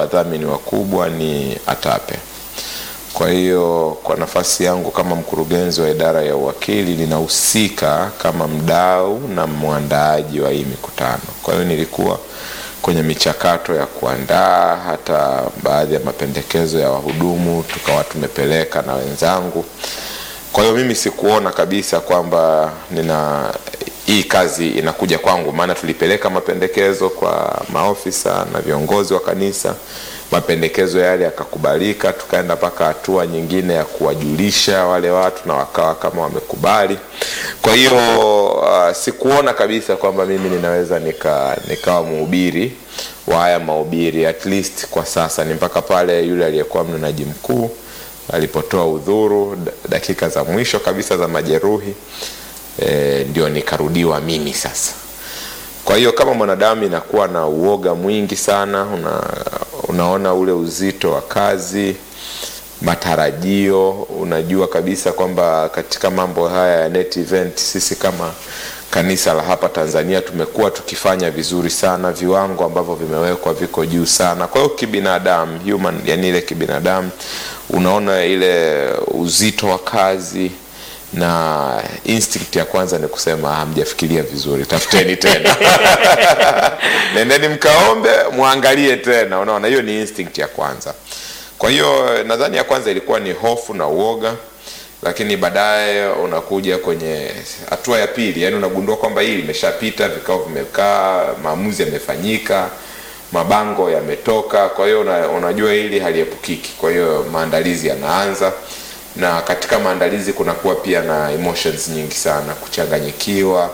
wadhamini wakubwa ni ATAPE. Kwa hiyo kwa nafasi yangu kama mkurugenzi wa idara ya uwakili ninahusika kama mdau na mwandaaji wa hii mikutano. Kwa hiyo nilikuwa kwenye michakato ya kuandaa hata baadhi ya mapendekezo ya wahudumu tukawa tumepeleka na wenzangu. Kwa hiyo mimi sikuona kabisa kwamba nina hii kazi inakuja kwangu, maana tulipeleka mapendekezo kwa maofisa na viongozi wa kanisa. Mapendekezo yale yakakubalika, tukaenda mpaka hatua nyingine ya kuwajulisha wale watu na wakawa kama wamekubali. Kwa hiyo uh, sikuona kabisa kwamba mimi ninaweza nika nikawa mhubiri wa haya mahubiri at least kwa sasa, ni mpaka pale yule aliyekuwa mnenaji mkuu alipotoa udhuru dakika za mwisho kabisa za majeruhi e, ndio nikarudiwa mimi sasa. Kwa hiyo kama mwanadamu inakuwa na uoga mwingi sana, una, unaona ule uzito wa kazi, matarajio, unajua kabisa kwamba katika mambo haya ya net event sisi kama kanisa la hapa Tanzania tumekuwa tukifanya vizuri sana, viwango ambavyo vimewekwa viko juu sana. Kwa hiyo kibinadamu, human, yani ile kibinadamu, unaona ile uzito wa kazi na instinct ya kwanza ni kusema hamjafikiria vizuri, tafuteni tena nendeni mkaombe, mwangalie tena. Unaona, hiyo ni instinct ya kwanza. Kwa hiyo nadhani ya kwanza ilikuwa ni hofu na uoga, lakini baadaye unakuja kwenye hatua ya pili, yani unagundua kwamba hii limeshapita, vikao vimekaa, maamuzi yamefanyika, mabango yametoka. Kwa hiyo una, unajua hili haliepukiki. Kwa hiyo maandalizi yanaanza na katika maandalizi kunakuwa pia na emotions nyingi sana, kuchanganyikiwa.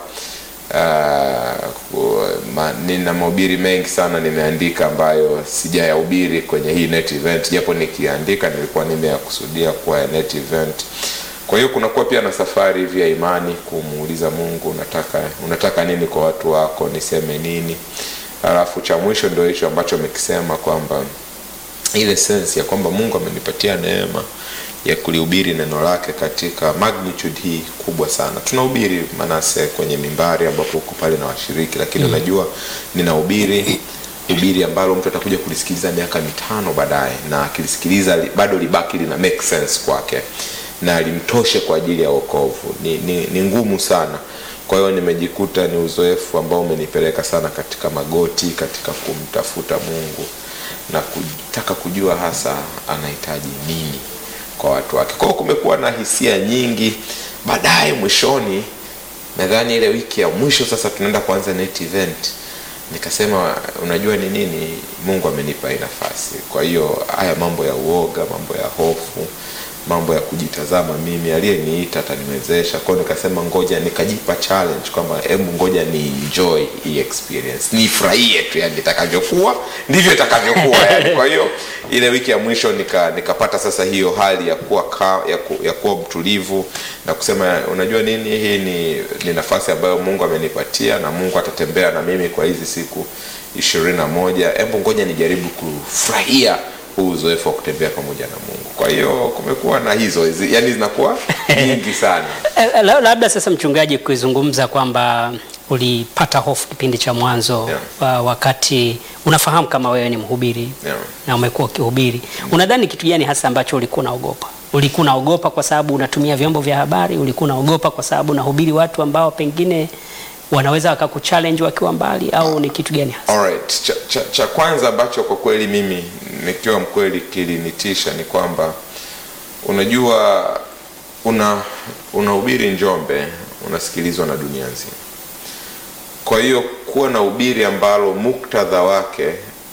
Uh, ma, nina mahubiri mengi sana nimeandika ambayo sijayahubiri kwenye hii net event, japo nikiandika nilikuwa nimeyakusudia kuwa ya net event. Kwa hiyo kunakuwa pia na safari hivi ya imani, kumuuliza Mungu, unataka unataka nini kwa watu wako, niseme nini? Alafu cha mwisho ndio hicho ambacho amekisema kwamba ile sense ya kwamba Mungu amenipatia neema ya kulihubiri neno lake katika magnitude hii kubwa sana. Tunahubiri Manase kwenye mimbari ambapo uko pale na washiriki, lakini unajua ninahubiri hubiri ambalo mtu atakuja kulisikiliza miaka mitano baadaye, na akilisikiliza bado libaki lina make sense kwake na limtoshe kwa ajili ya wokovu. Ni, ni, ni ngumu sana. Kwa hiyo nimejikuta ni uzoefu ambao umenipeleka sana katika magoti, katika kumtafuta Mungu na kutaka kujua hasa anahitaji nini kwa watu wake. Kwa hiyo kumekuwa na hisia nyingi. Baadaye mwishoni, nadhani ile wiki ya mwisho sasa tunaenda kuanza net event, nikasema unajua ni nini, Mungu amenipa hii nafasi. Kwa hiyo haya mambo ya uoga, mambo ya hofu, mambo ya kujitazama mimi, aliyeniita ataniwezesha. Kwa hiyo nikasema ngoja, nikajipa challenge kwamba hebu ngoja ni enjoy hii experience, nifurahie tu, yani itakavyokuwa ndivyo itakavyokuwa yani. Kwa hiyo ile wiki ya mwisho nika nikapata sasa hiyo hali ya kuwa ka, ya, ku, ya kuwa mtulivu na kusema unajua nini, hii ni, ni nafasi ambayo Mungu amenipatia na Mungu atatembea na mimi kwa hizi siku ishirini na moja. Hebu ngoja nijaribu kufurahia huu uzoefu wa kutembea pamoja na Mungu. Kwa hiyo kumekuwa na hizo hizi, yani zinakuwa nyingi sana. Labda sasa, mchungaji, kuizungumza kwamba ulipata hofu kipindi cha mwanzo Yeah. wakati unafahamu kama wewe ni mhubiri Yeah. na umekuwa ukihubiri, unadhani kitu gani hasa ambacho ulikuwa unaogopa? Ulikuwa unaogopa kwa sababu unatumia vyombo vya habari? Ulikuwa unaogopa kwa sababu unahubiri watu ambao pengine wanaweza wakakuchallenge wakiwa mbali, au ni kitu gani hasa? Alright. Cha, cha, cha kwanza ambacho kwa kweli mimi nikiwa mkweli kilinitisha ni kwamba unajua una unahubiri Njombe unasikilizwa na dunia nzima. Kwa hiyo kuwa na ubiri ambalo muktadha wake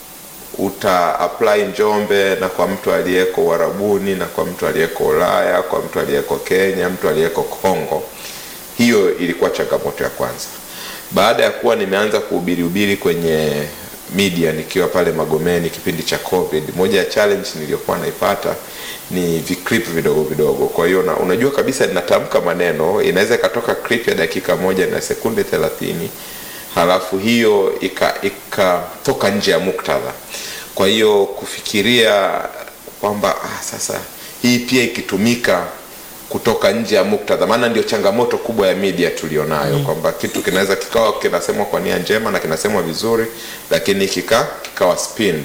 uta apply Njombe na kwa mtu aliyeko Uarabuni na kwa mtu aliyeko Ulaya, kwa mtu aliyeko Kenya, mtu aliyeko Kongo, hiyo ilikuwa changamoto ya kwanza. Baada ya kuwa nimeanza kuhubiri hubiri kwenye media nikiwa pale Magomeni kipindi cha COVID, moja ya challenge niliyokuwa naipata ni viclip vidogo vidogo. Kwa hiyo na, unajua kabisa ninatamka maneno, inaweza ikatoka clip ya dakika moja na sekunde thelathini halafu hiyo ikatoka ika nje ya muktadha. Kwa hiyo kufikiria kwamba ah, sasa hii pia ikitumika kutoka nje ya muktadha, maana ndio changamoto kubwa ya media tulionayo mm. kwamba kitu kinaweza kikawa kinasemwa kwa nia njema na kinasemwa vizuri, lakini kika kikawa spinned.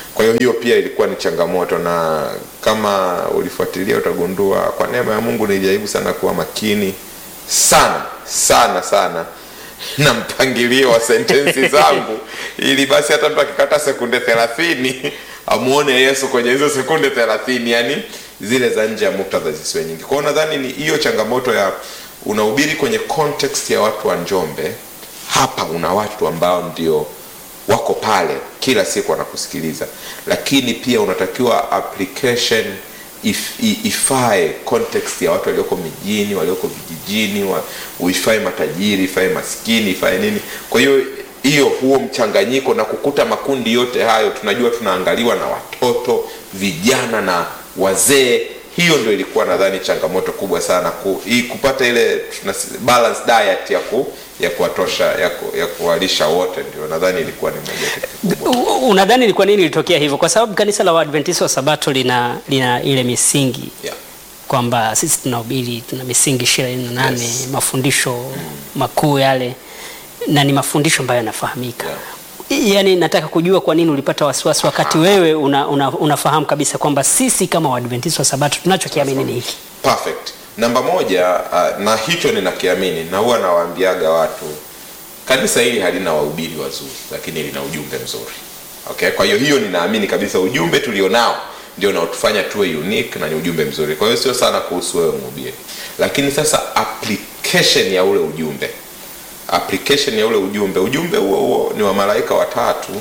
kwa hiyo hiyo pia ilikuwa ni changamoto na kama ulifuatilia utagundua kwa neema ya mungu nilijaribu sana kuwa makini sana sana sana na mpangilio wa sentensi zangu ili basi hata mtu akikata sekunde thelathini amuone yesu kwenye hizo sekunde thelathini yani zile za nje ya muktadha zisiwe nyingi kwao nadhani ni hiyo changamoto ya unahubiri kwenye context ya watu wa njombe hapa una watu ambao ndio wako pale kila siku wanakusikiliza lakini pia unatakiwa application if, i- ifae context ya watu walioko mijini walioko vijijini wa, uifae matajiri ifae maskini ifae nini kwa hiyo hiyo huo mchanganyiko na kukuta makundi yote hayo tunajua tunaangaliwa na watoto vijana na wazee hiyo ndio ilikuwa nadhani changamoto kubwa sana ku, i, kupata ile tunasi- balance diet ya ku, ya kuwatosha ya, ku, ya kuwalisha wote ndio nadhani ilikuwa ni moja ya kitu kikubwa U- Unadhani ni kwa nini ilitokea hivyo? Kwa sababu kanisa la Waadventista wa Sabato lina, lina ile misingi yeah. kwamba sisi tunahubiri tuna misingi ishirini na nane Yes. mafundisho makuu yale na ni mafundisho ambayo yanafahamika Yeah. yaani nataka kujua kwa nini ulipata wasiwasi wakati wewe una, una, unafahamu kabisa kwamba sisi kama Waadventista wa Sabato tunachokiamini ni hiki perfect namba moja uh, na hicho ninakiamini na huwa nawaambiaga watu kanisa hili halina wahubiri wazuri lakini lina ujumbe mzuri okay kwa hiyo hiyo ninaamini kabisa ujumbe tulionao ndio unaotufanya tuwe unique na ni ujumbe mzuri kwa hiyo sio sana kuhusu wewe mhubiri lakini sasa application ya ule ujumbe application ya ule ujumbe ujumbe huo huo ni wa malaika watatu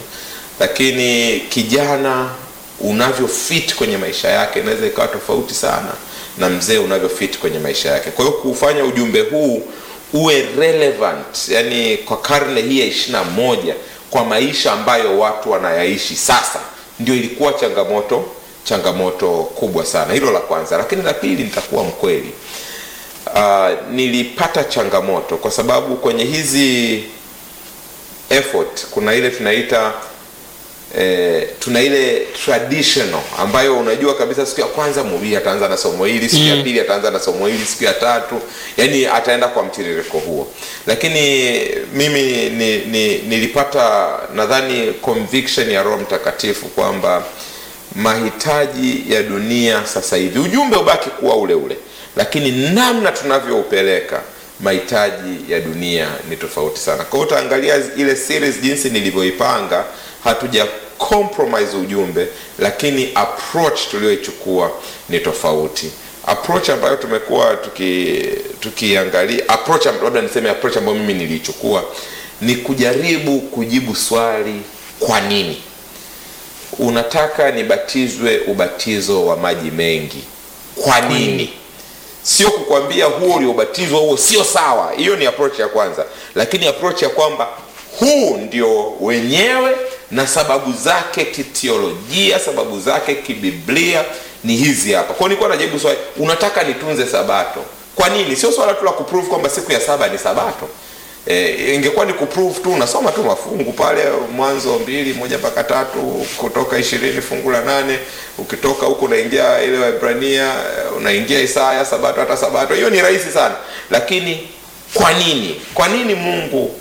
lakini kijana unavyo fit kwenye maisha yake inaweza ikawa tofauti sana na mzee unavyo fit kwenye maisha yake kwa hiyo kuufanya ujumbe huu uwe relevant yani kwa karne hii ya ishirina moja kwa maisha ambayo watu wanayaishi sasa ndio ilikuwa changamoto changamoto kubwa sana hilo la kwanza lakini la pili nitakuwa mkweli uh, nilipata changamoto kwa sababu kwenye hizi effort kuna ile tunaita eh, tuna ile traditional ambayo unajua kabisa siku ya kwanza mhubiri ataanza na somo hili siku ya Mm. pili ataanza na somo hili siku ya tatu yani ataenda kwa mtiririko huo lakini mimi ni, ni, nilipata nadhani conviction ya roho mtakatifu kwamba mahitaji ya dunia sasa hivi ujumbe ubaki kuwa ule ule lakini namna tunavyoupeleka mahitaji ya dunia ni tofauti sana kwa hiyo utaangalia ile series jinsi nilivyoipanga hatuja compromise ujumbe lakini approach tulioichukua ni tofauti approach ambayo tumekuwa tuki tukiangalia approach am- labda niseme approach ambayo mimi niliichukua ni kujaribu kujibu swali kwa nini unataka nibatizwe ubatizo wa maji mengi kwa nini sio kukwambia huo uliobatizwa huo sio sawa hiyo ni approach ya kwanza lakini approach ya kwamba huu ndio wenyewe na sababu zake kitiolojia sababu zake kibiblia ni hizi hapa kwao nilikuwa najibu swali unataka nitunze sabato kwa nini sio swala tu la kuprove kwamba siku ya saba ni sabato e, ingekuwa ni kuprove tu unasoma tu mafungu pale mwanzo mbili moja mpaka tatu kutoka ishirini fungu la nane ukitoka huku unaingia ile waibrania eh, unaingia isaya sabato hata sabato hiyo ni rahisi sana lakini kwa nini kwa nini mungu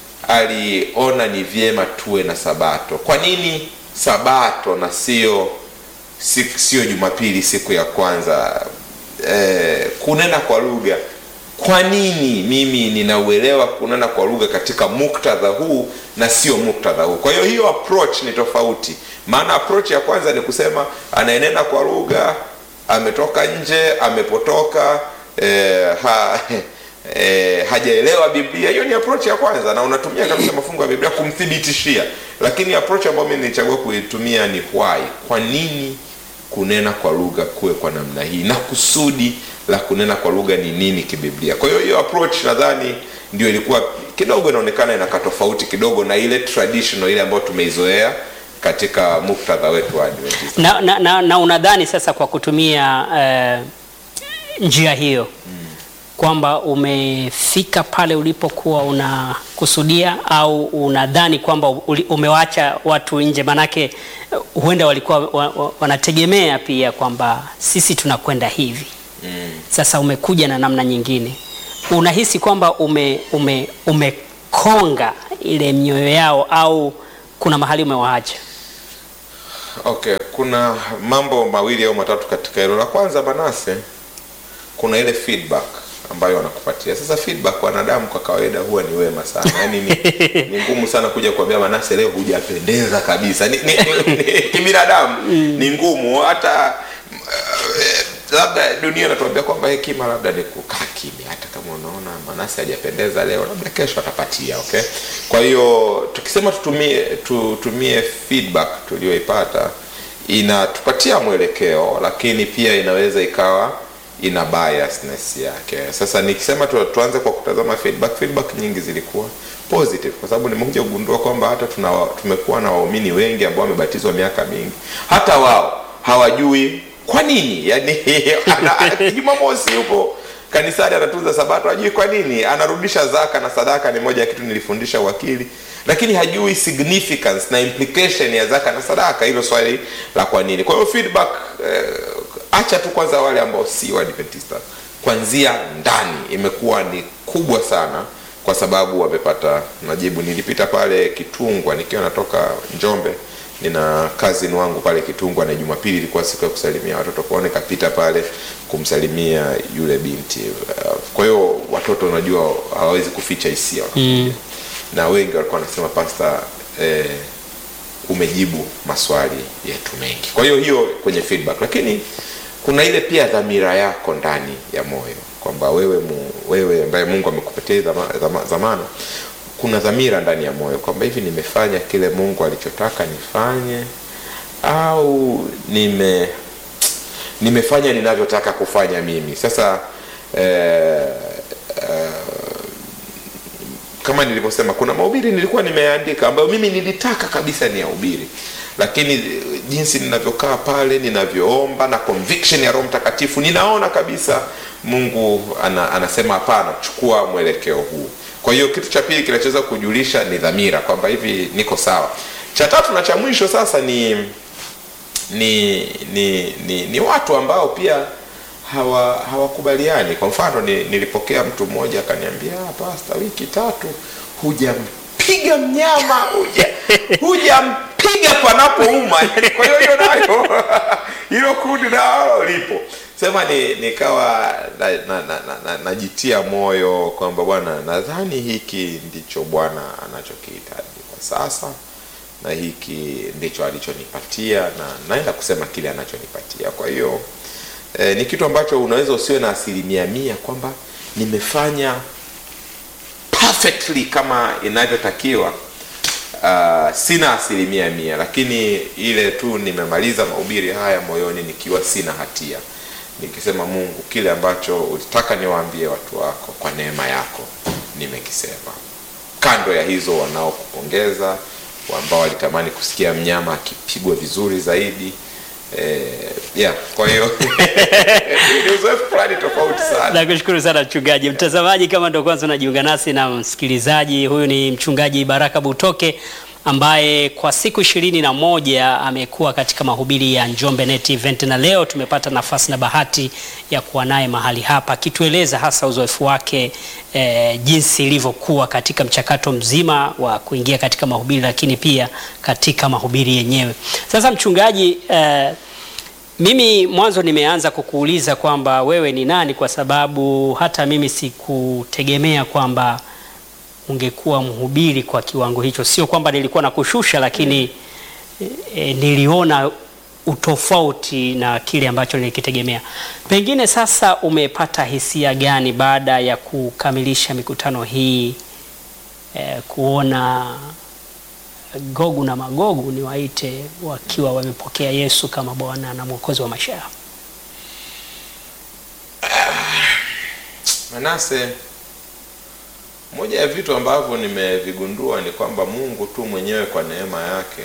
aliona ni vyema tuwe na sabato kwa nini sabato na sio si- sio jumapili siku ya kwanza eh, kunena kwa lugha kwa nini mimi ninauelewa kunena kwa lugha katika muktadha huu na sio muktadha huu kwa hiyo hiyo approach ni tofauti maana approach ya kwanza ni kusema anayenena kwa lugha ametoka nje amepotoka eh, ha, eh, hajaelewa biblia hiyo ni approach ya kwanza na unatumia kabisa mafungo ya biblia kumthibitishia lakini approach ambayo mimi nilichagua kuitumia ni why kwa nini kunena kwa lugha kuwe kwa namna hii na kusudi la kunena kwa lugha ni nini kibiblia kwa hiyo hiyo approach nadhani ndio ilikuwa kidogo inaonekana inakaa tofauti kidogo na ile traditional ile ambayo tumeizoea katika muktadha wetu wa Adventista. na, na, na, na unadhani sasa kwa kutumia eh, njia hiyo kwamba umefika pale ulipokuwa unakusudia au unadhani kwamba uli- umewacha watu nje manake eh, huenda walikuwa wa, wa, wanategemea pia kwamba sisi tunakwenda hivi Mm. sasa umekuja na namna nyingine unahisi kwamba ume, ume, umekonga ile mioyo yao au kuna mahali umewaacha Okay, kuna mambo mawili au matatu katika hilo. La kwanza, Manase, kuna ile feedback ambayo wanakupatia. Sasa feedback, wanadamu kwa kawaida huwa ni wema sana, yaani ni, ni ngumu sana kuja kuambia Manase, leo hujapendeza kabisa. Ni, ni, ni, ni, kibinadamu ni ngumu hata eh, labda dunia inatuambia kwamba hekima labda ni kukaa kimya, hata kama unaona Manase hajapendeza leo, labda kesho atapatia. Okay, kwa hiyo tukisema tutumie tutumie feedback tuliyoipata inatupatia mwelekeo, lakini pia inaweza ikawa ina biasness yake. Sasa nikisema tu, tuanze kwa kutazama feedback, feedback nyingi zilikuwa positive, kwa sababu nimekuja kugundua kwamba hata tuna tumekuwa na waumini wengi ambao wamebatizwa miaka mingi, hata wao hawajui kwa nini. Yani ana- Jumamosi yupo kanisani anatunza Sabato, hajui kwa nini anarudisha zaka na sadaka. Ni moja ya kitu nilifundisha wakili, lakini hajui significance na implication ya zaka na sadaka, hilo swali la kwa nini. Kwa hiyo feedback eh, acha tu kwanza wale ambao si Waadventista, kuanzia ndani imekuwa ni kubwa sana, kwa sababu wamepata majibu. Nilipita pale Kitungwa nikiwa natoka Njombe nina cousin wangu pale Kitungwa, na Jumapili ilikuwa siku ya kusalimia watoto kwao, nikapita pale kumsalimia yule binti. Uh, Kwa hiyo watoto unajua hawawezi kuficha hisia wanapokuja. na wengi walikuwa wanasema pasta, eh, umejibu maswali yetu mengi. Kwa hiyo hiyo kwenye feedback, lakini kuna ile pia dhamira yako ndani ya moyo kwamba wewe mu, wewe ambaye Mungu amekupatia dhama, dhama, dhamana kuna dhamira ndani ya moyo kwamba hivi nimefanya kile Mungu alichotaka nifanye au nime nimefanya ninavyotaka kufanya mimi. Sasa eh, eh, kama nilivyosema, kuna mahubiri nilikuwa nimeandika ambayo mimi nilitaka kabisa ni yahubiri, lakini eh, jinsi ninavyokaa pale, ninavyoomba na conviction ya Roho Mtakatifu, ninaona kabisa Mungu ana, anasema hapana, chukua mwelekeo huu. Kwa hiyo kitu cha pili kinachoweza kujulisha ni dhamira kwamba hivi niko sawa. Cha tatu na cha mwisho sasa ni ni ni ni, ni watu ambao pia hawa hawakubaliani. Kwa mfano ni, nilipokea mtu mmoja akaniambia, "Ah, pasta, wiki tatu hujampiga mnyama huja hujampiga panapouma." Yaani, Kwa hiyo hiyo nayo hilo kundi nalo lipo sema ni nikawa najitia na, na, na, na, najitia moyo kwamba bwana, nadhani hiki ndicho Bwana anachokihitaji kwa sasa na hiki ndicho alichonipatia na naenda kusema kile anachonipatia. Kwa hiyo eh, ni kitu ambacho unaweza usiwe na asilimia mia kwamba nimefanya perfectly kama inavyotakiwa. Uh, sina asilimia mia, lakini ile tu nimemaliza mahubiri haya moyoni nikiwa sina hatia, nikisema Mungu, kile ambacho ulitaka niwaambie watu wako kwa neema yako nimekisema. Kando ya hizo wanaokupongeza ambao walitamani kusikia mnyama akipigwa vizuri zaidi eh, yeah, kwa hiyo ni uzoefu fulani tofauti sana. Nakushukuru sana mchungaji. Mtazamaji, kama ndio kwanza unajiunga nasi na msikilizaji, huyu ni mchungaji Baraka Butoke ambaye kwa siku ishirini na moja amekuwa katika mahubiri ya Njombe Net Event, na leo tumepata nafasi na bahati ya kuwa naye mahali hapa akitueleza hasa uzoefu wake eh, jinsi ilivyokuwa katika mchakato mzima wa kuingia katika mahubiri, lakini pia katika mahubiri yenyewe. Sasa mchungaji, eh, mimi mwanzo nimeanza kukuuliza kwamba wewe ni nani, kwa sababu hata mimi sikutegemea kwamba ungekuwa mhubiri kwa kiwango hicho. Sio kwamba nilikuwa na kushusha, lakini e, niliona utofauti na kile ambacho nilikitegemea. Pengine sasa umepata hisia gani baada ya kukamilisha mikutano hii e, kuona Gogu na Magogu ni waite wakiwa wamepokea Yesu kama Bwana na Mwokozi wa maisha yao? Manase, moja ya vitu ambavyo nimevigundua ni kwamba Mungu tu mwenyewe kwa neema yake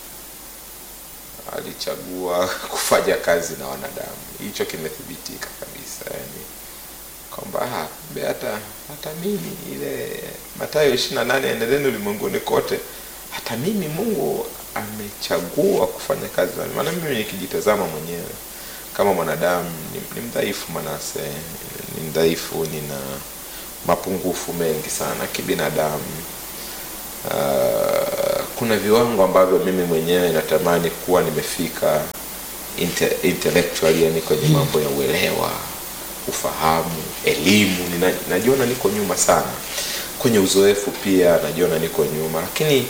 alichagua kufanya kazi na wanadamu. Hicho kimethibitika kabisa, yani kwamba ah, kumbe hata hata mimi ile Mathayo 28 endeleni ulimwenguni kote, hata mimi Mungu amechagua kufanya kazi na maana mimi nikijitazama mwenyewe kama mwanadamu ni, ni mdhaifu Manase, ni mdhaifu, nina mapungufu mengi sana kibinadamu. Uh, kuna viwango ambavyo mimi mwenyewe natamani kuwa nimefika inte, intellectually yani kwenye mambo ya uelewa ufahamu elimu nina, najiona niko nyuma sana kwenye uzoefu pia najiona niko nyuma lakini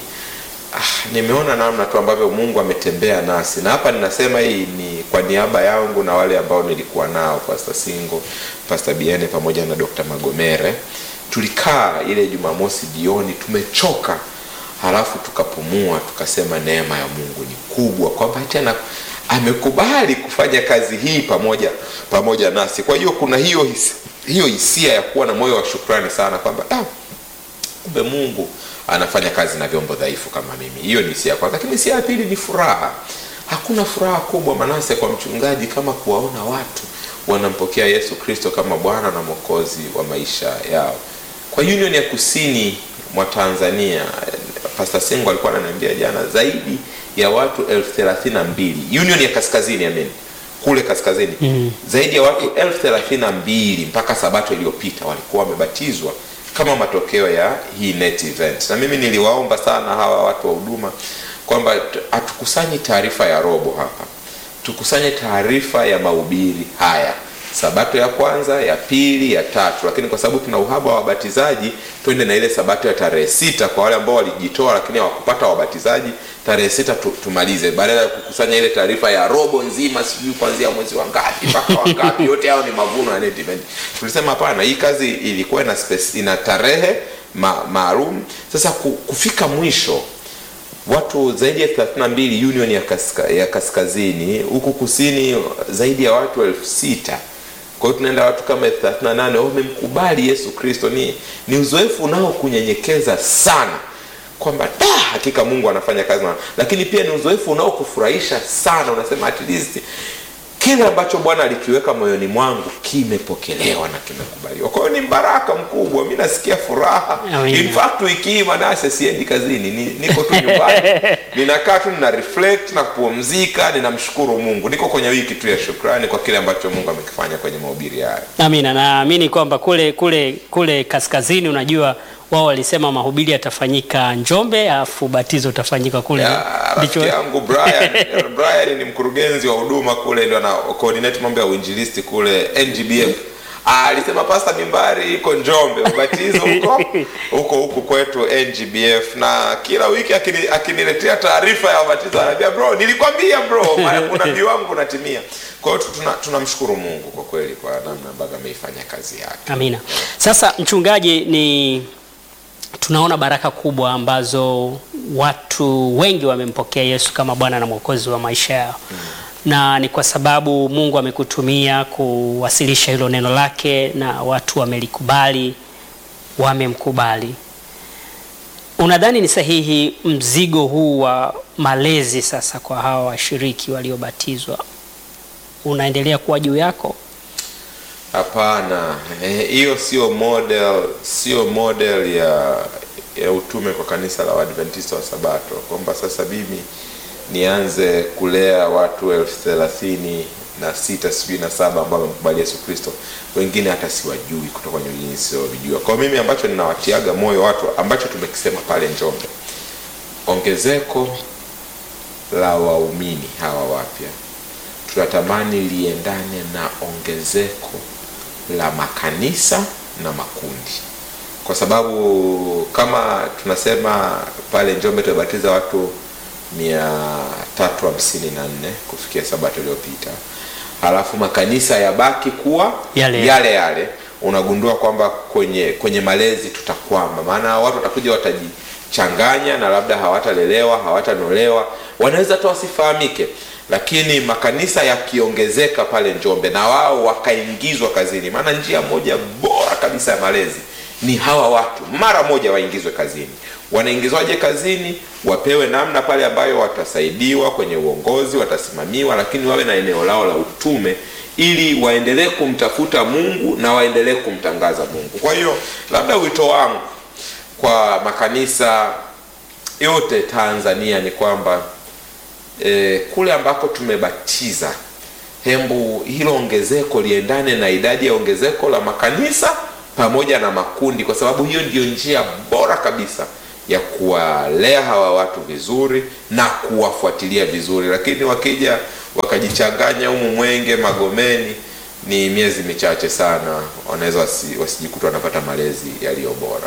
ah, nimeona namna tu ambavyo mungu ametembea nasi na hapa ninasema hii ni kwa niaba yangu na wale ambao nilikuwa nao pasta singo pasta biene pamoja na dr magomere tulikaa ile jumamosi jioni tumechoka halafu tukapumua tukasema neema ya mungu ni kubwa kwamba tena amekubali kufanya kazi hii pamoja pamoja nasi kwa hiyo kuna hiyo his, hiyo hisia ya kuwa na moyo wa shukrani sana kwamba ah, kumbe mungu anafanya kazi na vyombo dhaifu kama mimi hiyo ni hisia ya kwanza lakini hisia ya pili ni furaha hakuna furaha kubwa manase kwa mchungaji kama kuwaona watu wanampokea yesu kristo kama bwana na mwokozi wa maisha yao kwa union ya kusini mwa tanzania pasta sengo alikuwa ananiambia jana zaidi ya watu elfu thelathini na mbili union ya kaskazini amen kule kaskazini mm. zaidi ya watu elfu thelathini na mbili mpaka sabato iliyopita walikuwa wamebatizwa kama matokeo ya hii net event na mimi niliwaomba sana hawa watu wa huduma kwamba hatukusanyi taarifa ya robo hapa tukusanye taarifa ya mahubiri haya sabato ya kwanza ya pili ya tatu lakini kwa sababu tuna uhaba wa wabatizaji twende na ile sabato ya tarehe sita kwa wale ambao walijitoa lakini hawakupata wabatizaji tarehe sita tu, tumalize badala ya kukusanya ile taarifa ya robo nzima sijui kuanzia mwezi wa ngapi mpaka wangapi yote hao ni mavuno ya net event tulisema hapana hii kazi ilikuwa ina, space, ina tarehe ma, maalum sasa kufika mwisho watu zaidi ya 32 union ya, kaska, ya kaskazini huku kusini zaidi ya watu elfu sita kwa hiyo tunaenda watu kama elfu thelathini na nane wamemkubali yesu kristo ni, ni uzoefu unaokunyenyekeza sana kwamba da hakika mungu anafanya kazi na lakini pia ni uzoefu unaokufurahisha sana unasema at least kile ambacho bwana alikiweka moyoni mwangu kimepokelewa na kimekubaliwa kwa hiyo ni mbaraka mkubwa mi nasikia furaha Amina. in fact wiki hii manase siendi kazini ni, niko tu nyumbani ninakaa tu nina reflect na kupumzika ninamshukuru mungu niko kwenye wiki tu ya shukrani kwa kile ambacho mungu amekifanya kwenye mahubiri haya Amina, naamini kwamba kule kule kule kaskazini, unajua wao walisema mahubiri yatafanyika Njombe, alafu batizo utafanyika kule. Ya, rafiki yangu Brian Brian ni mkurugenzi wa huduma kule ndio ana coordinate mambo ya uinjilisti kule NGBF Ah, alisema pasta mimbari iko Njombe ubatizo huko huko huku kwetu NGBF na kila wiki akini- akiniletea taarifa ya ubatizo ananiambia bro nilikwambia bro unabii wangu unatimia kwa hiyo tuna- tunamshukuru Mungu kwa kweli kwa namna ambavyo ameifanya kazi yake Amina. Sasa mchungaji, ni tunaona baraka kubwa ambazo watu wengi wamempokea Yesu kama Bwana na Mwokozi wa maisha yao na ni kwa sababu Mungu amekutumia kuwasilisha hilo neno lake na watu wamelikubali, wamemkubali. Unadhani ni sahihi mzigo huu wa malezi sasa kwa hawa washiriki waliobatizwa unaendelea kuwa juu yako? Hapana, eh, hiyo sio model, sio model ya ya utume kwa kanisa la Waadventista wa Sabato, kwamba sasa mimi nianze kulea watu elfu thelathini na sita sijui na saba ambao wamekubali Yesu Kristo, wengine hata siwajui kutoka kwenye wengine siwavijua. Kwa mimi ambacho ninawatiaga moyo watu, ambacho tumekisema pale Njombe, ongezeko la waumini hawa wapya tunatamani liendane na ongezeko la makanisa na makundi kwa sababu kama tunasema pale njombe tumebatiza watu mia tatu hamsini na nne kufikia sabato iliyopita halafu makanisa yabaki kuwa Yale. yale yale unagundua kwamba kwenye kwenye malezi tutakwama maana watu watakuja watajichanganya na labda hawatalelewa hawatanolewa wanaweza hata wasifahamike lakini makanisa yakiongezeka pale njombe na wao wakaingizwa kazini maana njia moja bora kabisa ya malezi ni hawa watu mara moja waingizwe kazini wanaingizwaje kazini wapewe namna pale ambayo watasaidiwa kwenye uongozi watasimamiwa lakini wawe na eneo lao la utume ili waendelee kumtafuta mungu na waendelee kumtangaza mungu kwa hiyo labda wito wangu kwa makanisa yote tanzania ni kwamba e, kule ambako tumebatiza hembu hilo ongezeko liendane na idadi ya ongezeko la makanisa pamoja na makundi kwa sababu hiyo ndiyo njia bora kabisa ya kuwalea hawa watu vizuri na kuwafuatilia vizuri, lakini wakija wakajichanganya humu Mwenge, Magomeni, ni miezi michache sana, wanaweza wasi, wasijikuta wanapata malezi yaliyo bora.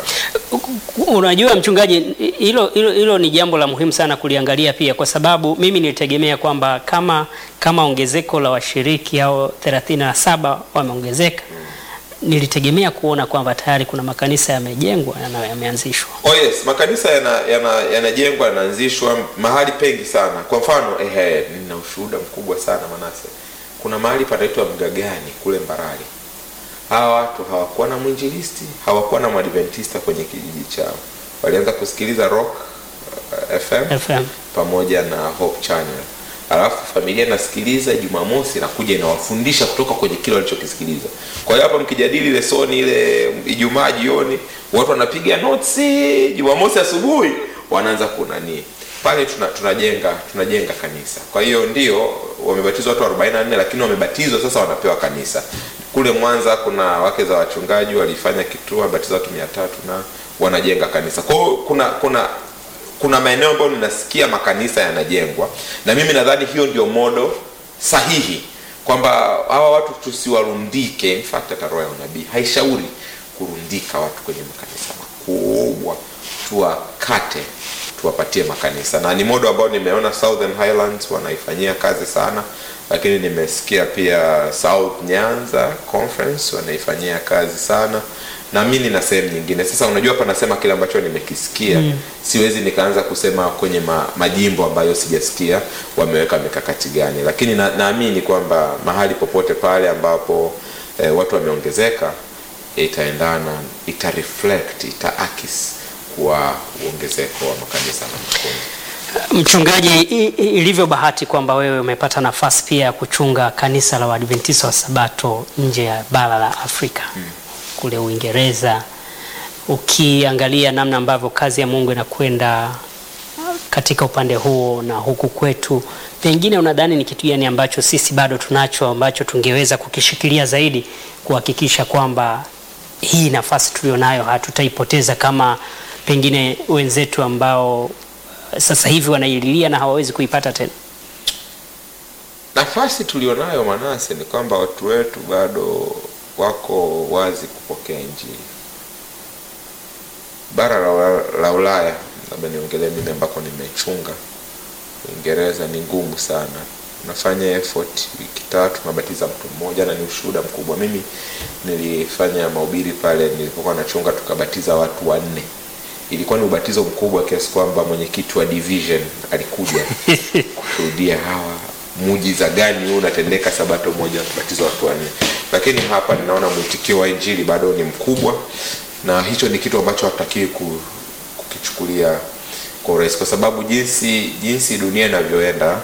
Unajua mchungaji, hilo hilo hilo ni jambo la muhimu sana kuliangalia pia, kwa sababu mimi nilitegemea kwamba kama kama ongezeko la washiriki au 37 wameongezeka, nilitegemea kuona kwamba tayari kuna makanisa yamejengwa na yameanzishwa. Oh yes, makanisa yanajengwa yana, yana yanaanzishwa mahali pengi sana. Kwa mfano ehe, nina ushuhuda mkubwa sana Manase. Kuna mahali panaitwa Mgagani kule Mbarali. Hawa watu hawakuwa na mwinjilisti, hawakuwa na mwadventista kwenye kijiji chao. Walianza kusikiliza Rock uh, FM, FM. pamoja na Hope Channel. Alafu familia inasikiliza Jumamosi na kuja inawafundisha kutoka kwenye kile walichokisikiliza. Kwa hiyo hapa mkijadili lesoni ile Ijumaa jioni, watu wanapiga notes, Jumamosi asubuhi wanaanza kunani pale tuna, tunajenga tunajenga kanisa. Kwa hiyo ndio wamebatizwa watu 44 lakini wamebatizwa sasa wanapewa kanisa. Kule Mwanza kuna wake za wachungaji walifanya kituo wabatiza watu 300 na wanajenga kanisa. Kwa hiyo kuna kuna kuna maeneo ambayo ninasikia makanisa yanajengwa na mimi nadhani hiyo ndio modo sahihi kwamba hawa watu tusiwarundike. In fact hata roho ya unabii haishauri kurundika watu kwenye makanisa makubwa, tuwakate tuwapatie makanisa, na ni modo ambao nimeona Southern Highlands wanaifanyia kazi sana, lakini nimesikia pia South Nyanza Conference wanaifanyia kazi sana na mimi na sehemu nyingine. Sasa unajua, hapa nasema kile ambacho nimekisikia mm. Siwezi nikaanza kusema kwenye ma, majimbo ambayo sijasikia wameweka mikakati gani, lakini na, naamini kwamba mahali popote pale ambapo eh, watu wameongezeka itaendana, ita reflect, itaakisi kwa uongezeko wa makanisa na makundi. Mchungaji, ilivyo bahati kwamba wewe umepata nafasi pia ya kuchunga kanisa la Waadventista wa Sabato nje ya bara la Afrika hmm. kule Uingereza, ukiangalia namna ambavyo kazi ya Mungu inakwenda katika upande huo na huku kwetu, pengine unadhani ni kitu gani ambacho sisi bado tunacho ambacho tungeweza kukishikilia zaidi kuhakikisha kwamba hii nafasi tulionayo hatutaipoteza kama pengine wenzetu ambao sasa hivi wanaililia na hawawezi kuipata tena. Nafasi tulionayo Manase ni kwamba watu wetu bado wako wazi kupokea Injili. Bara la, la Ulaya, labda niongelee mimi ambako nimechunga, Uingereza ni ngumu sana. Unafanya effort wiki tatu unabatiza mtu mmoja, na ni ushuhuda mkubwa. Mimi nilifanya mahubiri pale nilipokuwa nachunga, tukabatiza watu wanne ilikuwa ni ubatizo mkubwa kiasi kwamba mwenyekiti wa division alikuja kushuhudia hawa muujiza gani huu unatendeka sabato moja kubatiza watu wanne. Lakini hapa ninaona mwitikio wa injili bado ni mkubwa, na hicho ni kitu ambacho hatutakiwi kukichukulia kwa urahisi, kwa sababu jinsi jinsi dunia inavyoenda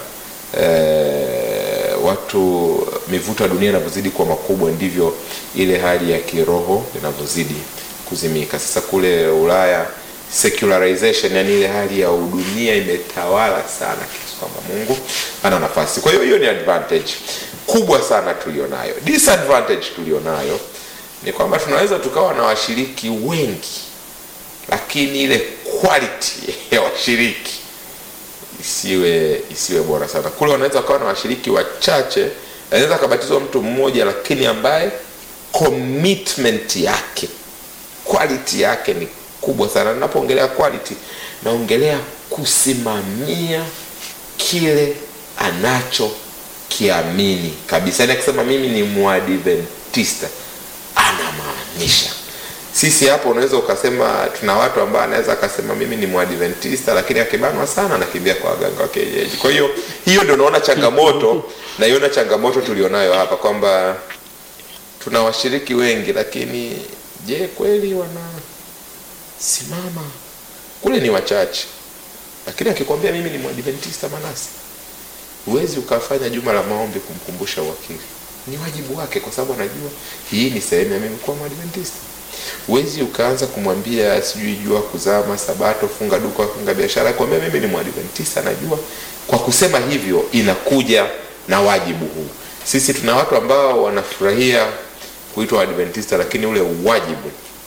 eh, watu mivuto ya dunia inavyozidi kuwa makubwa ndivyo ile hali ya kiroho inavyozidi kuzimika. Sasa kule Ulaya secularization, yani ile hali ya udunia imetawala sana kiasi kwamba Mungu ana nafasi. Kwa hiyo hiyo ni advantage kubwa sana tulionayo. Disadvantage tulionayo ni kwamba tunaweza tukawa na washiriki wengi, lakini ile quality ya washiriki isiwe isiwe bora sana. Kule wanaweza wakawa na washiriki wachache, anaweza akabatizwa mtu mmoja, lakini ambaye commitment yake quality yake ni kubwa sana. Ninapoongelea quality, naongelea kusimamia kile anachokiamini kabisa. Yani akisema mimi ni mwadventista anamaanisha. Sisi hapo unaweza ukasema, tuna watu ambao anaweza akasema mimi ni mwadventista, lakini akibanwa sana anakimbia kwa waganga wa kienyeji. Kwa hiyo hiyo ndio naona changamoto, naiona changamoto tulionayo hapa kwamba tuna washiriki wengi, lakini je, kweli wanasimama? Kule ni wachache, lakini akikwambia mimi ni mwadventista Manase, huwezi ukafanya juma la maombi kumkumbusha uwakili. Ni wajibu wake, kwa sababu anajua hii ni sehemu ya mimi kuwa mwadventista. Huwezi ukaanza kumwambia sijui jua kuzama, Sabato, funga duka, funga biashara, kwambia mimi ni mwadventista. Najua kwa kusema hivyo inakuja na wajibu huu. Sisi tuna watu ambao wanafurahia kuitwa Adventista lakini ule wajibu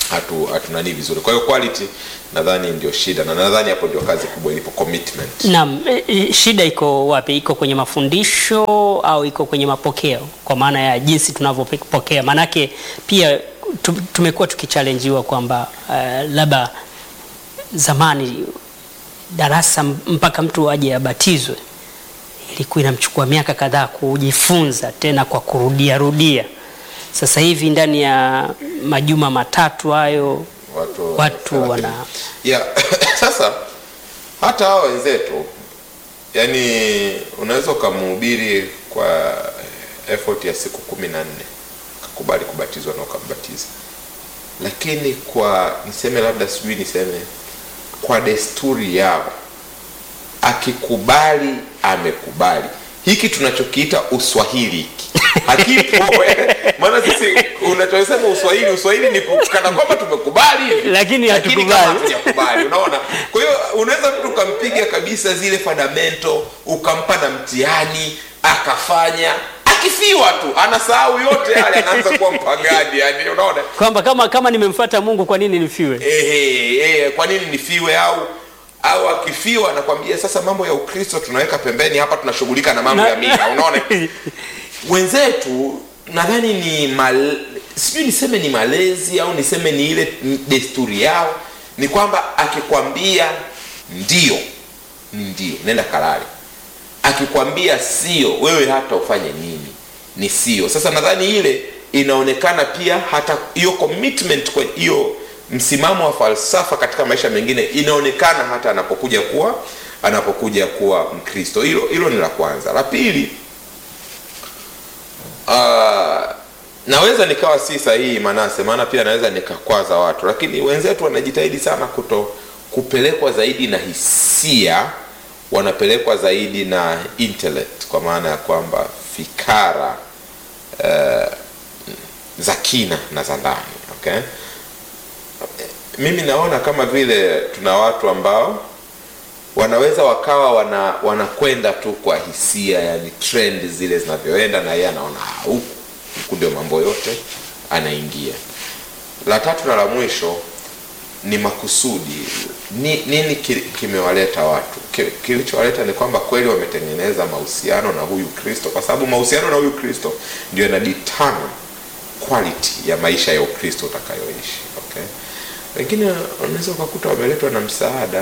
hatu hatunani vizuri. Kwa hiyo quality nadhani ndio shida, na nadhani hapo ndio kazi kubwa ilipo, commitment. Naam, e, e, shida iko wapi? Iko kwenye mafundisho au iko kwenye mapokeo, kwa maana ya jinsi tunavyopokea? Maanake pia tu- tumekuwa tukichallenjiwa kwamba uh, labda zamani darasa m- mpaka mtu aje abatizwe ilikuwa inamchukua miaka kadhaa kujifunza tena kwa kurudia rudia. Sasa hivi ndani ya majuma matatu hayo Watu, Watu wana- yeah. Sasa hata hao wenzetu yani, unaweza ukamhubiri kwa effort ya siku kumi na nne akakubali kubatizwa na ukambatiza, lakini kwa niseme labda sijui niseme kwa desturi yao, akikubali amekubali. Hiki tunachokiita uswahili hiki hakipo eh. Maana sisi unachosema uswahili, uswahili ni kana kwamba tumekubali hivi Lakini kama hatukubali. hatujakubali, unaona. Kwa hiyo unaweza mtu ukampiga kabisa zile fundamento, ukampa na mtihani akafanya, akifiwa tu anasahau yote yale, anaanza kuwa mpagani, yani unaona kwamba kama kama nimemfuata Mungu kwa nini nifiwe? ehe, ehe, kwa nini nifiwe? Au au akifiwa anakwambia sasa, mambo ya Ukristo tunaweka pembeni, hapa tunashughulika na mambo Na- ya mila. Unaona, wenzetu nadhani ni mal, sijui niseme ni malezi au niseme ni ile desturi yao, ni kwamba akikwambia ndio ni ndio, nenda kalale. Akikwambia sio, wewe hata ufanye nini, ni sio. Sasa nadhani ile inaonekana pia, hata hiyo commitment kwa hiyo msimamo wa falsafa katika maisha mengine inaonekana hata anapokuja kuwa anapokuja kuwa Mkristo. Hilo hilo ni la kwanza. La pili, Ah, naweza nikawa si sahihi Manase, maana pia naweza nikakwaza watu, lakini wenzetu wanajitahidi sana kuto kupelekwa zaidi na hisia, wanapelekwa zaidi na intellect, kwa maana ya kwamba fikara eh, za kina na za ndani okay? Mimi naona kama vile tuna watu ambao wanaweza wakawa wana wanakwenda tu kwa hisia, yani trend zile zinavyoenda, na yeye anaona "Ah, huku huku ndio mambo yote anaingia. La tatu na la mwisho ni makusudi. Ni, nini ki- kimewaleta watu? Ki- Kilichowaleta ni kwamba kweli wametengeneza mahusiano na huyu Kristo, kwa sababu mahusiano na huyu Kristo ndio yana determine quality ya maisha ya Ukristo utakayoishi. Okay, wengine unaweza ukakuta wameletwa na msaada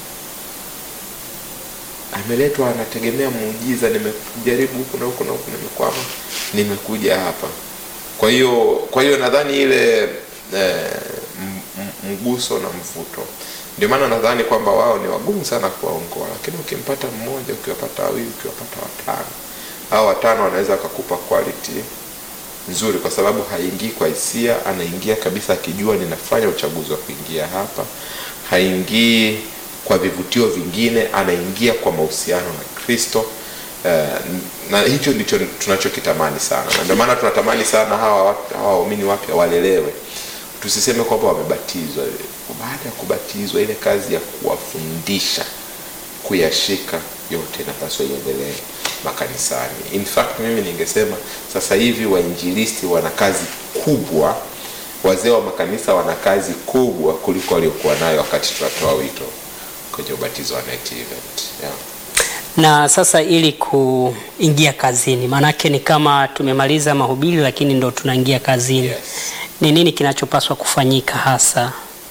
ameletwa anategemea muujiza, nimejaribu huku na huku na huku, nimekwama, nimekuja hapa. Kwa hiyo kwa hiyo nadhani ile eh, m- m- mguso na mvuto, ndio maana nadhani kwamba wao ni wagumu sana kuwaongoa, lakini ukimpata mmoja, ukiwapata wawili, ukiwapata watano, hao watano wanaweza wakakupa quality nzuri, kwa sababu haingii kwa hisia, anaingia kabisa akijua ninafanya uchaguzi wa kuingia hapa, haingii kwa vivutio vingine, anaingia kwa mahusiano na Kristo. Eh, na hicho ndicho tunachokitamani sana, na ndio maana tunatamani sana hawa watu- hawa waumini wapya walelewe. Tusiseme kwamba wamebatizwa. Baada ya kubatizwa, ile kazi ya kuwafundisha kuyashika yote inapaswa iendelee makanisani. In fact, mimi ningesema sasa hivi wainjilisti wana kazi kubwa, wazee wa makanisa wana kazi kubwa kuliko waliokuwa nayo wakati tunatoa wito kwenye ubatizo wa night event. Yeah. Na sasa ili kuingia kazini, maanake ni kama tumemaliza mahubiri, lakini ndo tunaingia kazini. Yes. Ni nini kinachopaswa kufanyika hasa?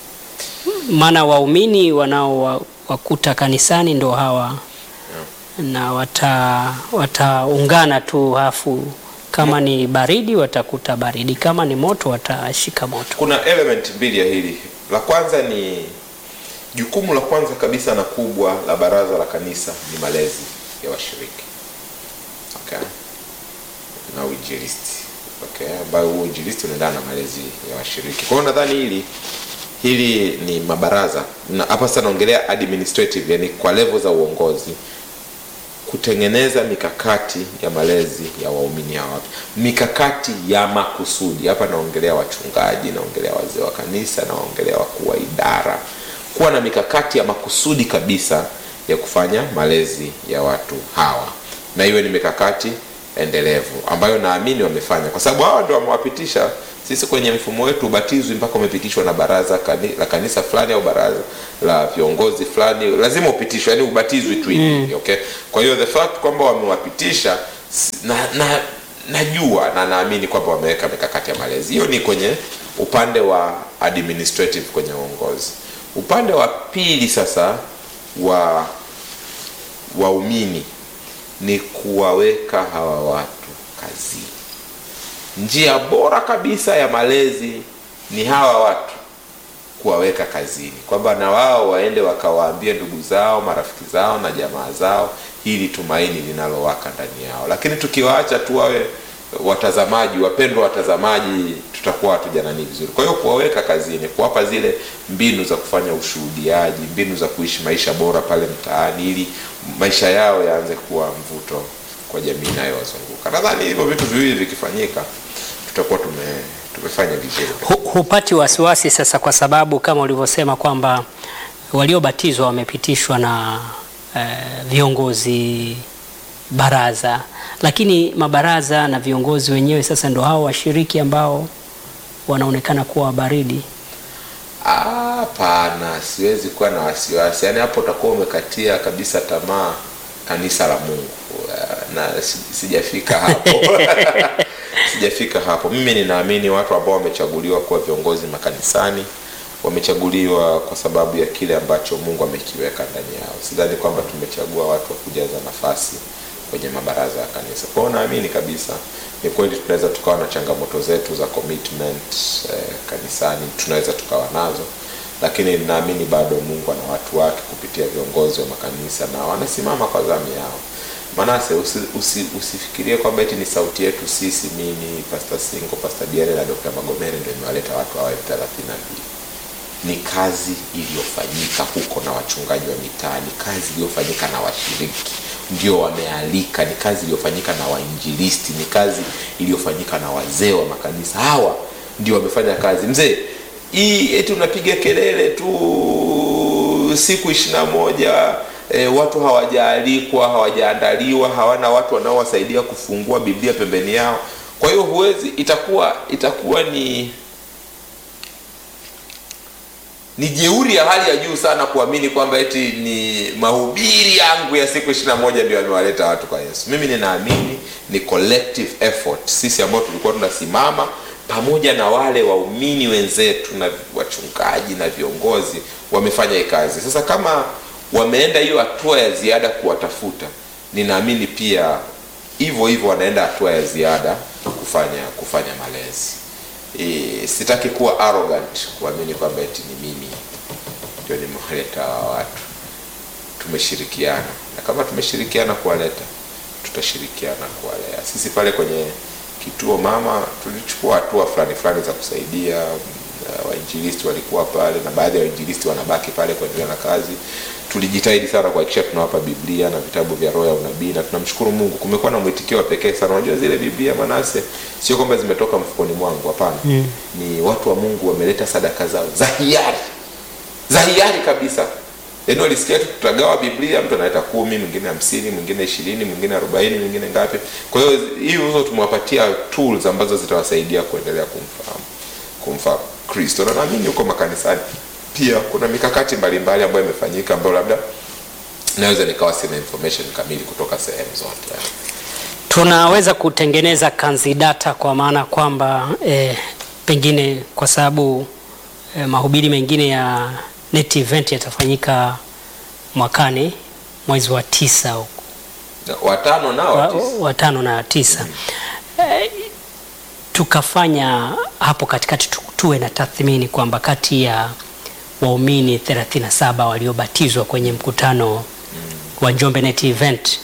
Maana waumini wanaowakuta kanisani ndo hawa na wata wataungana tu, hafu kama ni baridi watakuta baridi, kama ni moto watashika moto. Kuna element mbili ya hili. La kwanza ni jukumu la kwanza kabisa na kubwa la baraza la kanisa ni malezi ya washiriki okay. na uinjilisti okay, ambayo huo uinjilisti unaendana na malezi ya washiriki. Kwa hiyo nadhani hili hili ni mabaraza na hapa sasa naongelea administrative, yani kwa level za uongozi kutengeneza mikakati ya malezi ya waumini hao wapya, mikakati ya makusudi. Hapa naongelea wachungaji, naongelea wazee wa kanisa, naongelea wakuu wa idara, kuwa na mikakati ya makusudi kabisa ya kufanya malezi ya watu hawa, na iwe ni mikakati endelevu ambayo naamini wamefanya, kwa sababu hawa ndio wamewapitisha sisi kwenye mfumo wetu. Ubatizwi mpaka umepitishwa na baraza kani, la kanisa fulani au baraza la viongozi fulani, lazima upitishwe, yani ubatizwi tu hivi okay. Kwa hiyo the fact kwamba wamewapitisha s- na, na najua na naamini kwamba wameweka mikakati ya malezi. Hiyo ni kwenye upande wa administrative, kwenye uongozi. Upande wa pili sasa wa waumini ni kuwaweka hawa watu kazini. Njia bora kabisa ya malezi ni hawa watu kuwaweka kazini, kwamba na wao waende wakawaambie ndugu zao, marafiki zao na jamaa zao hili tumaini linalowaka ndani yao. Lakini tukiwaacha tu wawe watazamaji, wapendwa watazamaji, tutakuwa hatujanani vizuri. Kwa hiyo kuwaweka kazini, kuwapa zile mbinu za kufanya ushuhudiaji, mbinu za kuishi maisha bora pale mtaani, ili maisha yao yaanze kuwa mvuto kwa jamii inayowazunguka. Nadhani hivyo vitu viwili vikifanyika, tutakuwa tume tumefanya vizuri. Hu- hupati wasiwasi sasa, kwa sababu kama ulivyosema kwamba waliobatizwa wamepitishwa na eh, viongozi baraza, lakini mabaraza na viongozi wenyewe sasa ndo hao washiriki ambao wanaonekana kuwa baridi. Hapana, siwezi kuwa na wasiwasi. Yaani hapo utakuwa umekatia kabisa tamaa kanisa la Mungu, Uh, na si- sijafika hapo sijafika hapo. Mimi ninaamini watu ambao wamechaguliwa kuwa viongozi makanisani wamechaguliwa kwa sababu ya kile ambacho Mungu amekiweka ndani yao. Sidhani kwamba tumechagua watu wa kujaza nafasi kwenye mabaraza ya kanisa. Kwa hiyo naamini kabisa ni kweli tunaweza tukawa na changamoto zetu za commitment eh, kanisani tunaweza tukawa nazo, lakini naamini bado Mungu ana watu wake kupitia viongozi wa makanisa na wanasimama kwa zamu yao. Manase, usi, usi, usifikirie kwamba eti ni sauti yetu sisi, mimi Pastor Singo, Pastor Diane na Dr. Magomere ndio imewaleta watu hawa elfu thelathini na mbili ni kazi iliyofanyika huko na wachungaji wa mitaa, ni kazi iliyofanyika na washiriki ndio wamealika, ni kazi iliyofanyika na wainjilisti, ni kazi iliyofanyika na wazee wa makanisa. Hawa ndio wamefanya kazi. Mzee, hii eti unapiga kelele tu siku ishirini na moja e, watu hawajaalikwa, hawajaandaliwa, hawana watu wanaowasaidia kufungua Biblia pembeni yao. Kwa hiyo huwezi, itakuwa itakuwa ni ni jeuri ya hali ya juu sana kuamini kwamba eti ni mahubiri yangu ya siku ishirini na moja ndio yamewaleta watu kwa Yesu. Mimi ninaamini ni collective effort, sisi ambao tulikuwa tunasimama pamoja na wale waumini wenzetu na wachungaji na viongozi wamefanya hii kazi. Sasa kama wameenda hiyo hatua ya ziada kuwatafuta, ninaamini pia hivyo hivyo wanaenda hatua ya ziada kufanya kufanya malezi. E, sitaki kuwa arrogant kuamini kwamba eti ni mimi ndio nimewaleta hawa watu. Tumeshirikiana, na kama tumeshirikiana kuwaleta, tutashirikiana kuwalea. Sisi pale kwenye kituo mama tulichukua hatua fulani fulani za kusaidia. Uh, wainjilisti walikuwa pale na baadhi ya wainjilisti wanabaki pale kuendelea na kazi. Tulijitahidi sana kuhakikisha tunawapa Biblia na vitabu vya roho ya unabii, na tunamshukuru Mungu, kumekuwa na mwitikio wa pekee sana. Unajua zile Biblia Manase, sio kwamba zimetoka mfukoni mwangu, hapana. Mm. Ni watu wa Mungu wameleta sadaka zao za hiari, za hiari kabisa. Yaani walisikia tu tutagawa Biblia, mtu analeta kumi, mwingine hamsini, mwingine ishirini, mwingine arobaini, mwingine ngapi. Kwa hiyo hizo tumewapatia tools ambazo zitawasaidia kuendelea kumfahamu kumfahamu Kristo, na naamini huko makanisani pia kuna mikakati mbalimbali ambayo imefanyika ambayo labda naweza nikawa sina information kamili kutoka sehemu zote. Tunaweza kutengeneza kanzidata kwa maana kwamba eh, pengine kwa sababu eh, mahubiri mengine ya net event yatafanyika mwakani mwezi wa tisa huko Na Watano nao wa, tisa. wa tano na tisa eh, tukafanya hapo katikati tu- tuwe na tathmini kwamba kati ya waumini 37 waliobatizwa kwenye mkutano wa Njombe Net Event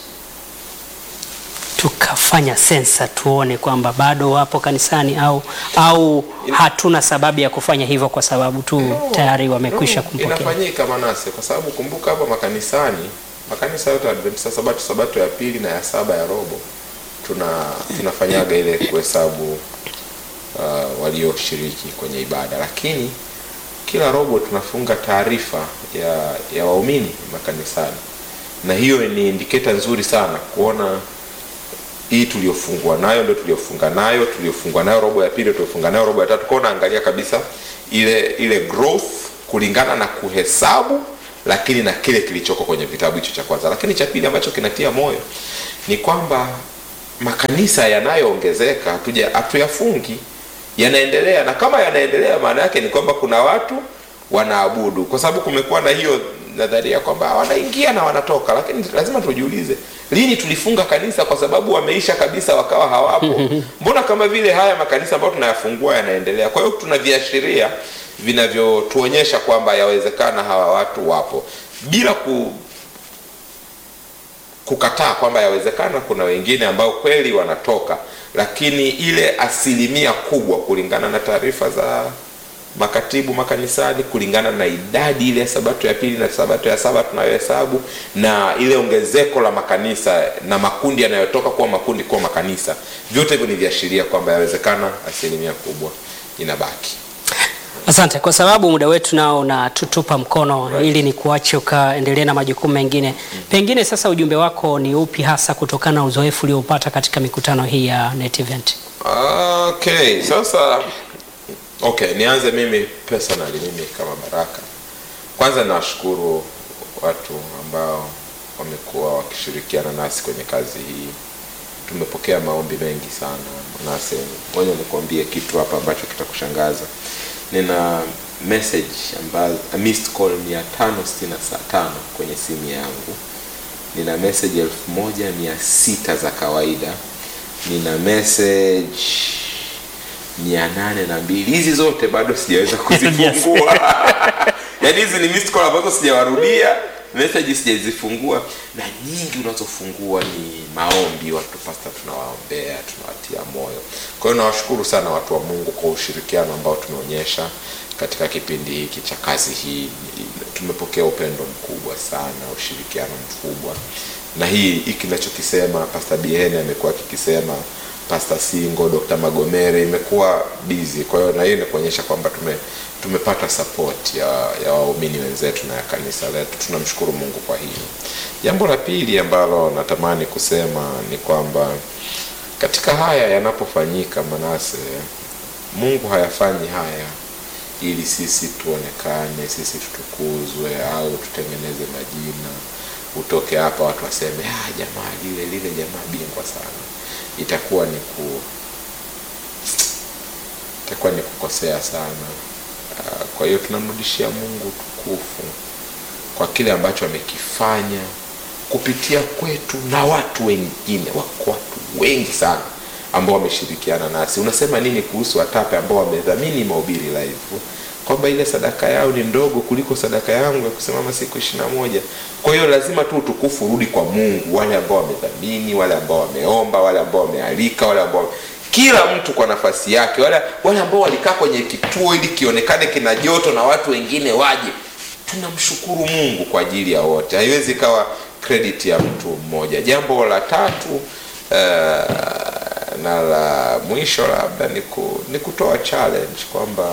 tukafanya sensa tuone kwamba bado wapo kanisani au au hatuna sababu ya kufanya hivyo kwa sababu tu tayari wamekwisha No, kumpokea. Inafanyika Manase, kwa sababu kumbuka hapa makanisani, makanisa yote ya Adventista Sabato, Sabato ya pili na ya saba ya robo, tuna tunafanyaga ile kuhesabu uh, walioshiriki kwenye ibada, lakini kila robo tunafunga taarifa ya ya waumini makanisani, na hiyo ni indiketa nzuri sana kuona hii tuliofungua nayo ndio tuliofunga nayo tuliofungua nayo robo ya pili tuliofunga nayo robo ya tatu kwao naangalia kabisa ile ile growth kulingana na kuhesabu lakini na kile kilichoko kwenye kitabu hicho cha kwanza lakini cha pili ambacho kinatia moyo ni kwamba makanisa yanayoongezeka hatuja hatuyafungi yanaendelea na kama yanaendelea maana yake ni kwamba kuna watu wanaabudu kwa sababu kumekuwa na hiyo nadharia kwamba wanaingia na wanatoka lakini lazima tujiulize lini tulifunga kanisa kwa sababu wameisha kabisa wakawa hawapo mbona kama vile haya makanisa ambayo tunayafungua yanaendelea kwa hiyo tuna viashiria vinavyotuonyesha kwamba yawezekana hawa watu wapo bila ku kukataa kwamba yawezekana kuna wengine ambao kweli wanatoka lakini ile asilimia kubwa kulingana na taarifa za makatibu makanisani kulingana na idadi ile ya sabato ya pili na sabato ya saba tunayohesabu na ile ongezeko la makanisa na makundi yanayotoka kuwa makundi kuwa makanisa vyote hivyo ni viashiria kwamba yawezekana asilimia kubwa inabaki Asante, kwa sababu muda wetu nao unatutupa mkono Right. ili ni kuache ukaendelee na majukumu mengine. Pengine sasa ujumbe wako ni upi hasa kutokana na uzoefu ulioupata katika mikutano hii ya Net Event? okay sasa okay nianze mimi personally mimi kama baraka kwanza nawashukuru watu ambao wamekuwa wakishirikiana nasi kwenye kazi hii tumepokea maombi mengi sana manase moja nikuambie kitu hapa ambacho kitakushangaza nina message ambazo missed call mia tano sitini na sa- tano kwenye simu yangu nina message elfu moja mia sita za kawaida nina message mia nane na mbili hizi zote bado sijaweza kuzifungua yaani hizi ni missed call ambazo sijawarudia message sijazifungua na nyingi unazofungua ni maombi watu pasta tunawaombea tunawatia moyo kwa hiyo nawashukuru sana watu wa mungu kwa ushirikiano ambao tumeonyesha katika kipindi hiki cha kazi hii tumepokea upendo mkubwa sana ushirikiano mkubwa na hii hiki nachokisema pasta biene amekuwa akikisema pasta singo dr magomere imekuwa busy kwa hiyo na hiyo ni kuonyesha kwamba tume tumepata support ya, ya waumini wenzetu na ya kanisa letu tunamshukuru mungu kwa hilo jambo la pili ambalo natamani kusema ni kwamba katika haya yanapofanyika manase mungu hayafanyi haya ili sisi tuonekane sisi tutukuzwe au tutengeneze majina utoke hapa watu waseme ah, jamaa lile lile jamaa bingwa sana itakuwa ni ku itakuwa ni kukosea sana Ah, kwa hiyo tunamrudishia mungu tukufu kwa kile ambacho amekifanya kupitia kwetu na watu wengine wako watu wengi sana ambao wameshirikiana nasi unasema nini kuhusu watape ambao wamedhamini mahubiri live kwamba ile sadaka yao ni ndogo kuliko sadaka yangu ya kusimama siku ishiri na moja kwa hiyo lazima tu utukufu urudi kwa mungu wale ambao wamedhamini wale ambao wameomba wale ambao wamealika wale ambao kila mtu kwa nafasi yake wale, wale ambao walikaa kwenye kituo ili kionekane kina joto na watu wengine waje tunamshukuru mungu kwa ajili ya wote haiwezi ikawa credit ya mtu mmoja jambo la tatu uh, na la mwisho labda ni, ku, ni kutoa challenge kwamba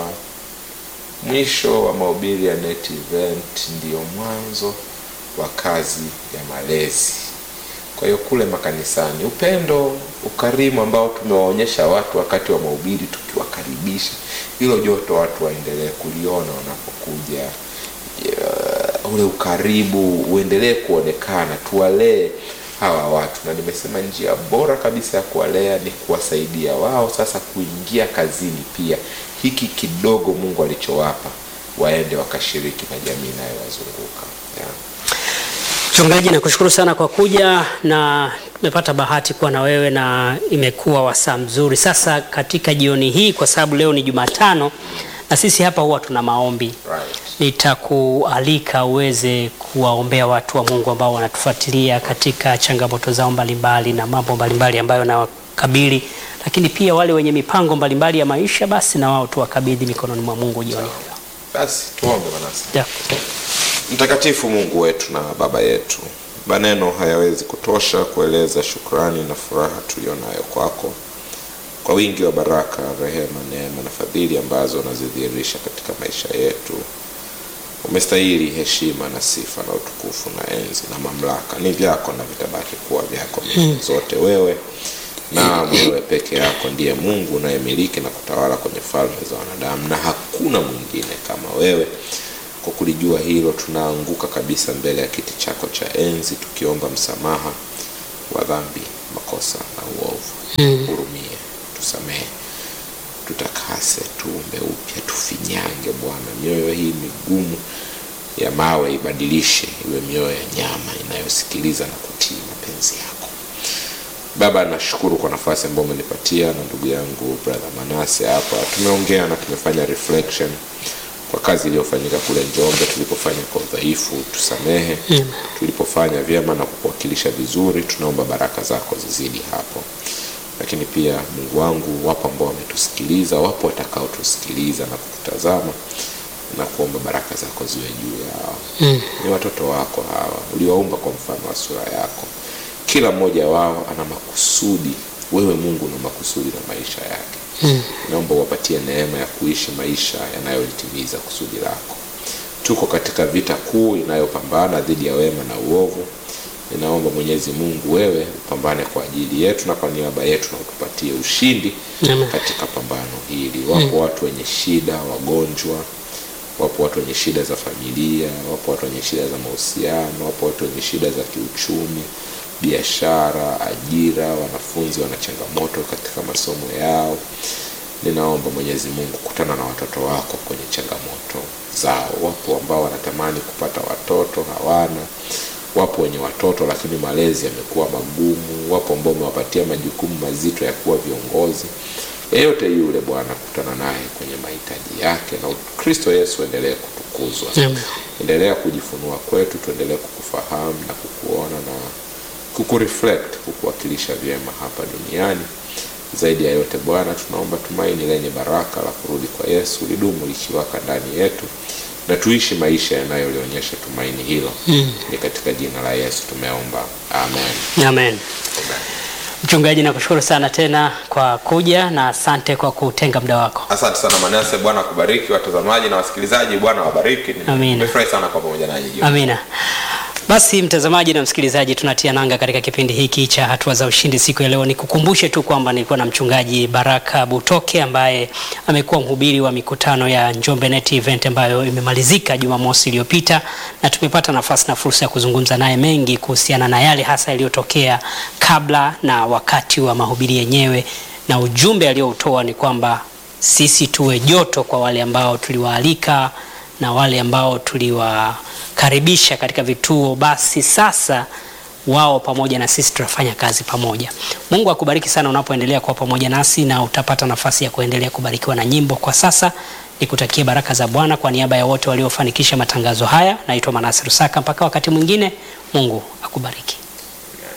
mwisho wa mahubiri ya net event ndiyo mwanzo wa kazi ya malezi kwa hiyo kule makanisani upendo ukarimu ambao tumewaonyesha watu wakati wa mahubiri tukiwakaribisha hilo joto watu waendelee kuliona wanapokuja uh, ule ukaribu uendelee kuonekana tuwalee hawa watu na nimesema njia bora kabisa ya kuwalea ni kuwasaidia wao sasa kuingia kazini pia hiki kidogo mungu alichowapa waende wakashiriki na jamii inayowazunguka yeah. Mchungaji, nakushukuru sana kwa kuja na tumepata bahati kuwa na wewe na imekuwa wasaa mzuri. Sasa katika jioni hii, kwa sababu leo ni Jumatano na sisi hapa huwa tuna maombi, right. nitakualika uweze kuwaombea watu wa Mungu ambao wanatufuatilia katika changamoto zao mbalimbali na mambo mbalimbali ambayo nawakabili, lakini pia wale wenye mipango mbalimbali ya maisha, basi na wao tuwakabidhi mikononi mwa Mungu jioni hii. basi tuombe manasi Yeah. mtakatifu mungu wetu na baba yetu maneno hayawezi kutosha kueleza shukrani na furaha tulionayo kwako kwa wingi wa baraka rehema neema na fadhili ambazo unazidhihirisha katika maisha yetu umestahili heshima na sifa na utukufu na enzi na mamlaka ni vyako na vitabaki kuwa vyako milele zote wewe na wewe peke yako ndiye Mungu unayemiliki na kutawala kwenye falme za wanadamu, na hakuna mwingine kama wewe. Kwa kulijua hilo, tunaanguka kabisa mbele ya kiti chako cha enzi, tukiomba msamaha wa dhambi, makosa na uovu. Hurumie, tusamehe, tutakase, tuumbe upya, tufinyange Bwana. Mioyo hii migumu ya mawe ibadilishe iwe mioyo ya nyama inayosikiliza na kutii mapenzi yako. Baba, nashukuru kwa nafasi ambayo umenipatia na ndugu yangu brother Manase hapa. Tumeongea na tumefanya reflection kwa kazi iliyofanyika kule Njombe, tulipofanya kwa udhaifu, tusamehe. Tulipofanya vyema na kukuwakilisha vizuri, tunaomba baraka zako zizidi hapo. Lakini pia Mungu wangu, wapo ambao wametusikiliza, wapo watakaotusikiliza na kututazama na kuomba baraka zako ziwe juu yao. Ni watoto wako hawa, uliwaumba kwa mfano wa sura yako. Kila mmoja wao ana makusudi. Wewe Mungu una makusudi na maisha yake. Naomba uwapatie neema ya kuishi maisha yanayolitimiza kusudi lako. Tuko katika vita kuu inayopambana dhidi ya wema na uovu. Ninaomba Mwenyezi Mungu, wewe upambane kwa ajili yetu na kwa niaba yetu, na utupatie ushindi Amen. katika pambano hili. Wapo watu wenye shida, wagonjwa, wapo watu wenye shida za familia, wapo watu wenye shida za mahusiano, wapo watu wenye shida za kiuchumi, biashara, ajira, wanafunzi wana changamoto katika masomo yao. Ninaomba Mwenyezi Mungu, kutana na watoto wako kwenye changamoto zao. Wapo ambao wanatamani kupata watoto hawana, wapo wenye watoto lakini malezi yamekuwa magumu, wapo ambao umewapatia majukumu mazito ya kuwa viongozi. Yeyote yule Bwana, kutana naye kwenye mahitaji yake, na Kristo Yesu endelee kutukuzwa. Amen. Endelea kujifunua kwetu, tuendelee kukufahamu na kukuona na kukureflect, kukuwakilisha vyema hapa duniani. Zaidi ya yote Bwana, tunaomba tumaini lenye baraka la kurudi kwa Yesu lidumu likiwaka ndani yetu, na tuishi maisha yanayolionyesha tumaini hilo. Ni katika jina la Yesu tumeomba, amen. Amen. Mchungaji, nakushukuru sana tena kwa kuja na asante kwa kutenga muda wako. Asante sana Manase, Bwana akubariki. Watazamaji na wasikilizaji, Bwana wabariki. Amina. Nimefurahi sana kwa pamoja nanyi jioni. Amina. Basi mtazamaji na msikilizaji, tunatia nanga katika kipindi hiki cha hatua za ushindi siku ya leo. Nikukumbushe tu kwamba nilikuwa na mchungaji Baraka Butoke ambaye amekuwa mhubiri wa mikutano ya Njombe Net Event ambayo imemalizika Jumamosi iliyopita, na tumepata nafasi na fursa ya kuzungumza naye mengi kuhusiana na yale hasa yaliyotokea kabla na wakati wa mahubiri yenyewe, na ujumbe aliyoutoa ni kwamba sisi tuwe joto kwa wale ambao tuliwaalika na wale ambao tuliwakaribisha katika vituo, basi sasa wao pamoja na sisi tunafanya kazi pamoja. Mungu akubariki sana unapoendelea kuwa pamoja nasi, na utapata nafasi ya kuendelea kubarikiwa na nyimbo. Kwa sasa nikutakie baraka za Bwana kwa niaba ya wote waliofanikisha matangazo haya. Naitwa Manase Rusaka, mpaka wakati mwingine, Mungu akubariki.